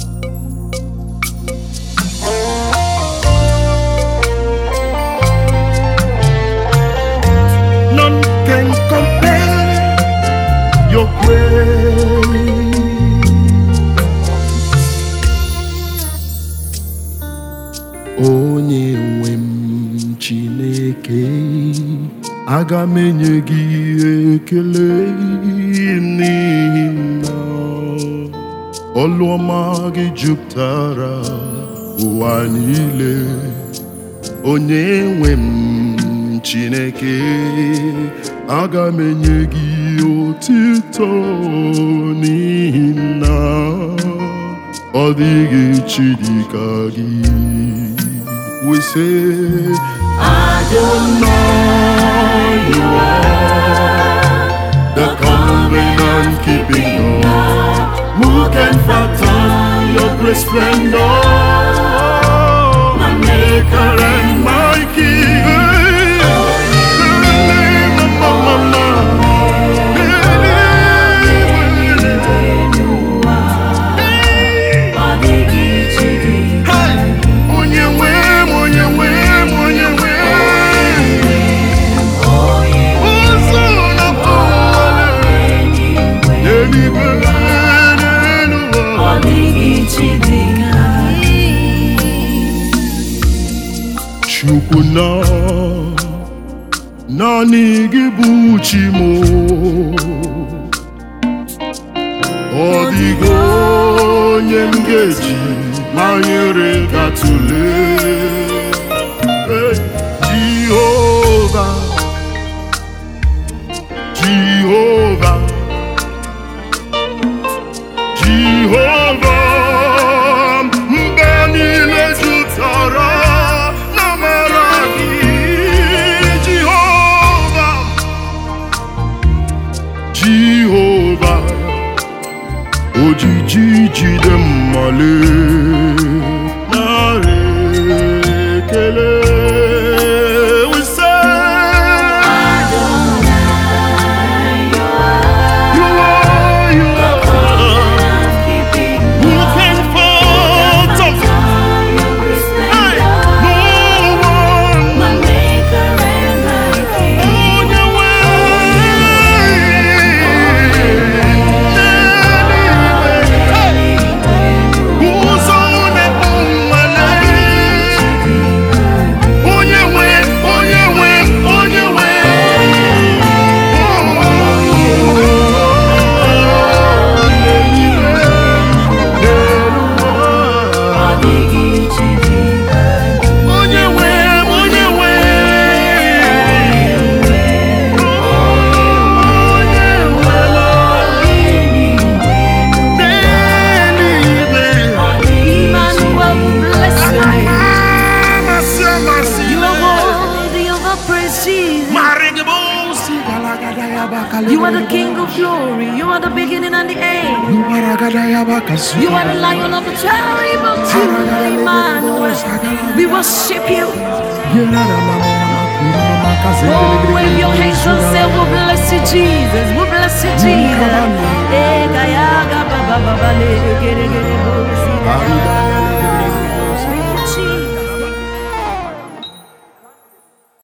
None can compare your grace. Onye nwe m Chineke, aga m enye gị ekele n'ihi na ọlụ ọma gị jupụtara ụwa niile. Onye nwe m Chineke, aga m enye gị otito n'ihi na ọ dịghị chi dịka gị. We say, Adonai, you are the covenant keeping God. Who can fathom your great splendor? My maker and my king. Onye nwe m, onye nwe m, onye nwe m. Ụzọ na-apụ n'eluigwe, n'elu ụwa. Chukwu na naanị gị bụ chi m ọ dịghị onye m ga-eji manyere ga tụlee Hey, Jehova Jehova Jehova mba niile jụtara na mara gị Jehova Jehova ojiji jide mmale nara ekele We say, You are, you are. Who can fathom? Hey, no one. Onye nwe n'eluigwe. Ụzọ na-ekpu mmale. Onye nwe, onye nwe, onye nwe. Onye nwe, onye nwe. Onye nwe n'eluigwe. Amasị, amasị. Marigebosi, galagada ya bakale. You are the King of glory. You are the beginning and the end. Lubaragada ya bakasi. You are the Lion of the tribe of Judah, Emmanuel. We worship you. Yerara mama mama, kuru mama kaze, Oh, gele, wave gele, your gele, hands and gele, say, We bless you, Jesus. We bless you, Jesus. Eh, gaya, ga, ba, ba, ba, ba, le, gere, gere, bo, si, ga, ga, ga.